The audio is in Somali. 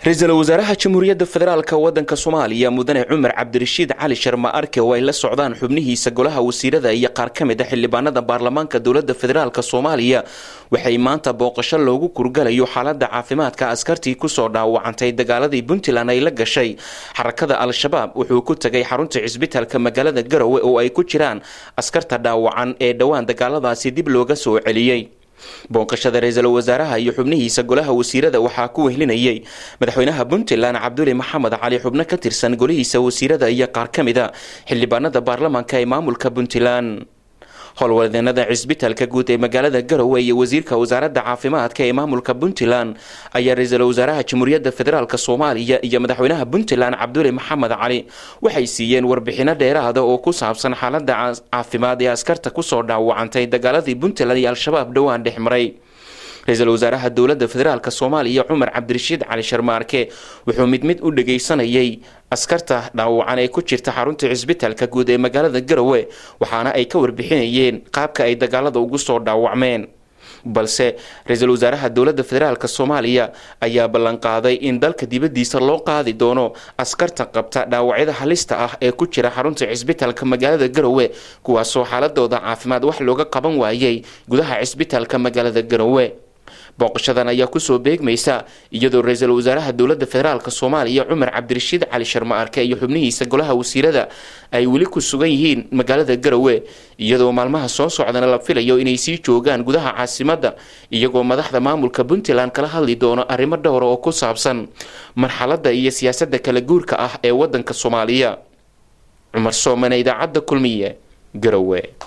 ra-iisul wasaaraha jamhuuriyadda federaalka wadanka soomaaliya mudane cumar cabdirashiid cali sharma arke oo ay la socdaan xubnihiisa golaha wasiirada iyo qaar ka mid a xildhibaanada baarlamaanka dowlada federaalk soomaaliya waxay maanta booqasho loogu kurgalayo xaalada caafimaadka askartii kusoo dhaawacantay dagaaladii puntland ay la gashay xarakada al-shabaab wuxuu ku tegay xarunta cisbitaalka magaalada garowe oo ay ku jiraan askarta dhaawacan ee dhowaan dagaaladaasi dib looga soo celiyey booqashada ra-iisul wasaaraha iyo xubnihiisa golaha wasiirada waxaa ku wehlinayay madaxweynaha puntland cabduli maxamed cali xubno ka tirsan golihiisa wasiirada iyo qaar ka mid a xildhibaanada baarlamaanka ee maamulka puntland howlwadeenada cisbitaalka guud ee magaalada garowe iyo wasiirka wasaaradda caafimaadka ee maamulka puntland ayaa ra-iisul wasaaraha jamhuuriyadda federaalk soomaaliya iyo madaxweynaha puntland cabduli maxamed cali waxay siiyeen warbixino dheeraada oo ku saabsan xaalada caafimaad ee askarta kusoo dhaawacantay dagaaladii puntland iyo al-shabaab dhowaan dhex maray ra-iisul wasaaraha dowladda federaalk soomaaliya cumar cabdirashiid cali sharmaarke wuxuu mid mid u dhageysanayay askarta dhaawacan ee ku jirta xarunta cisbitaalka guud ee magaalada garowe waxaana ay ka warbixinayeen qaabka ay dagaalada ugu soo dhaawacmeen balse ra-iisul wasaaraha dowladda federaalk soomaaliya ayaa ballanqaaday in dalka dibadiisa loo qaadi doono askarta qabta dhaawacyada halista ah ee ku jira xarunta cisbitaalka magaalada garowe kuwaasoo xaaladooda caafimaad wax looga qaban waayay gudaha cisbitaalka magaalada garowe booqashadan ayaa kusoo beegmaysa iyadoo ra-iisul wasaaraha dowladda federaalk soomaaliya cumar cabdirashiid cali sharma arke iyo xubnihiisa golaha wasiirada ay weli ku sugan yihiin magaalada garowe iyadoo maalmaha soo socdana la filayo inay sii joogaan gudaha caasimadda iyagoo madaxda maamulka puntland kala hadli doono arrimo dhowra oo ku saabsan marxaladda iyo siyaasadda kala guurka ah ee wadanka soomaaliya cumar soomane idaacadda kulmiye garowe